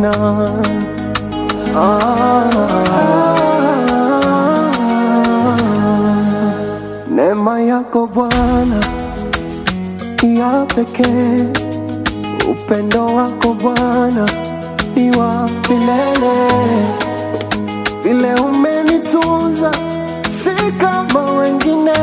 tena. Ah, neema yako Bwana ya pekee, upendo wako Bwana ni wa milele, vile umenitunza si kama wengine,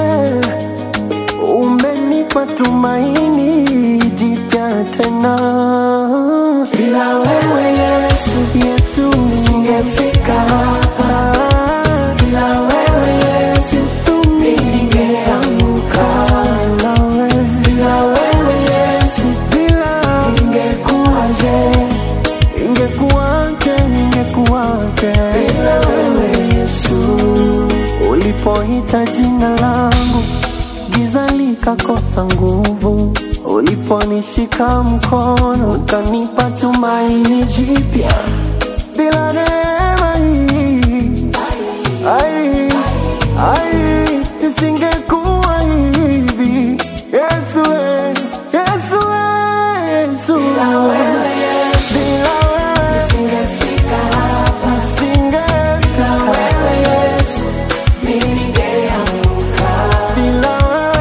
umenipa tumaini jipya tena. Bila wewe Yesu, Yesu singefika hapa. Bila wewe Yesu, Yesu ningeanguka. Bila wewe, bila wewe Yesu, bila ingekuwaje? Ingekuwaje? Ingekuwaje? Bila wewe Yesu, ulipoita jina langu giza likakosa nguvu, uliponishika mkono ukanipa tumaini jipya. Bila neema hii ai, ai, isingekuwa hivi. Yesu, we, Yesu, we, Yesu, bila wewe nisingefika hapa, nisingefika bila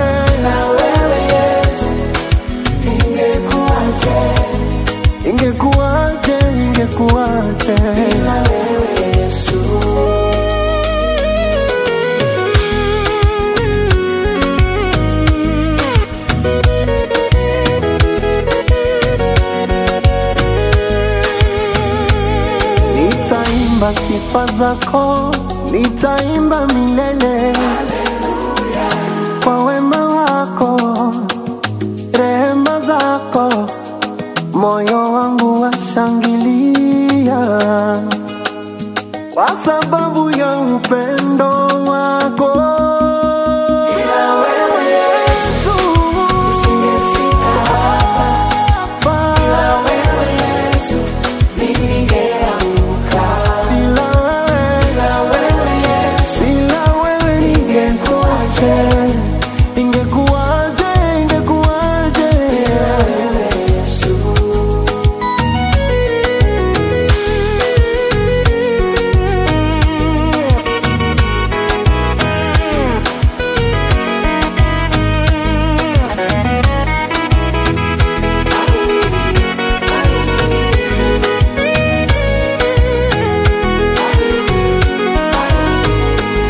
wewe, ingekuwaje, ingekuwaje bila wewe Yesu. Nitaimba sifa zako, nitaimba milele kwa wema wako, rehema zako, moyo wangu washangilia kwa sababu ya upendo wako. Bila wewe Yesu, nisingefika hapa. Bila wewe Yesu, ningeanguka. Bila wewe, bila wewe Yesu, bila wewe ningekuwaje? Ingekuwaje? Ingekuwaje? Bila wewe Yesu.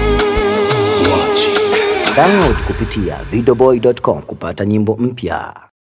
Download kupitia videoboy.com kupata nyimbo mpya.